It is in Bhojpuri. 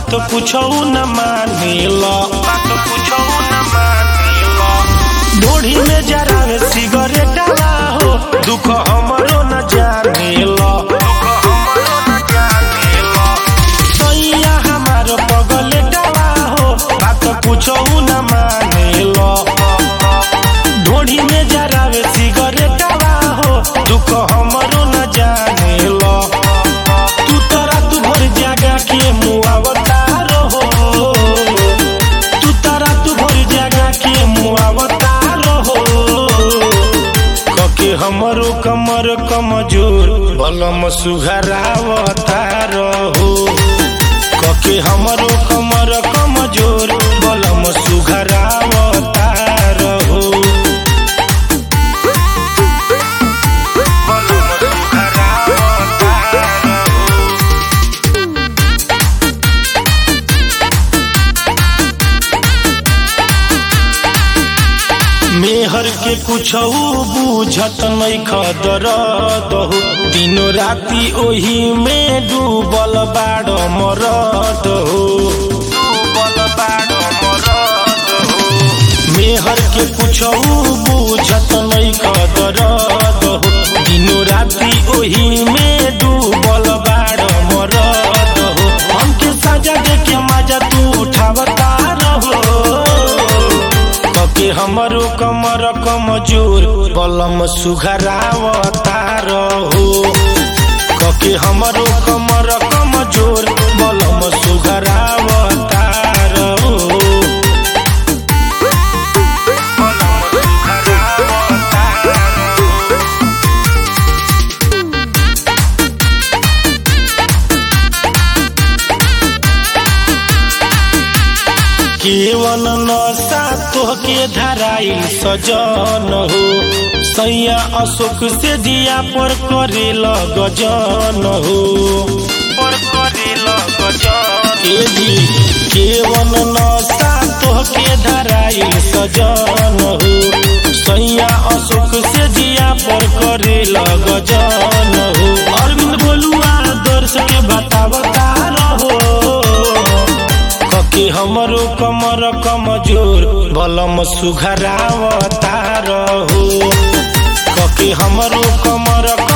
बात पूछो न मानेल बात पूछो न मानेल बूढ़ी में जरा सिगरेट हो दुख हमरो न जानेल सैया हमार पगल हो बात पूछो न मानेल ढोढ़ी में जरा सिगरेट हो दुख हमरो न जानेल तू तो रात भर जागा के मुआवता रहो तू तो रात भर जागा के मुआवता रहो कके हमरो कमर कमजोर बलम सुघरावता रहो कके हमरो कमर कमजोर बलम सुघरावता रहो बलम सुघरावता रहो मेहर के कुछ बुझत नहीं खदर दहो दिनो राती ओही में डूबल बाड़ मरद हो डूबल बाड़ मरद हो मेहर के कुछ बुझत नहीं खदर दहो दिनो राती ओही में डूबल बाड़ मरद हो हमके सजा दे के मजा तू उठावता रहो कके हमरो कमर कमजोर बलम सुघरावता रहो कके हमरो कमर कमजोर बलम सुघरावता रहो बलम सुघरावता रहो केवल नशा तोहके धराई सजन हो सैया अशोक से दिया पर करे गजन हो पर करे गजन ए जी केवल नशा तोहके धराई सजन हो सैया अशोक से दिया पर करे गजन हो अरविंद बोलुआ दर्श के बतावता रहो कके हमरो कमर कमजोर बलम सुघरावता रहो कके हमरो कमर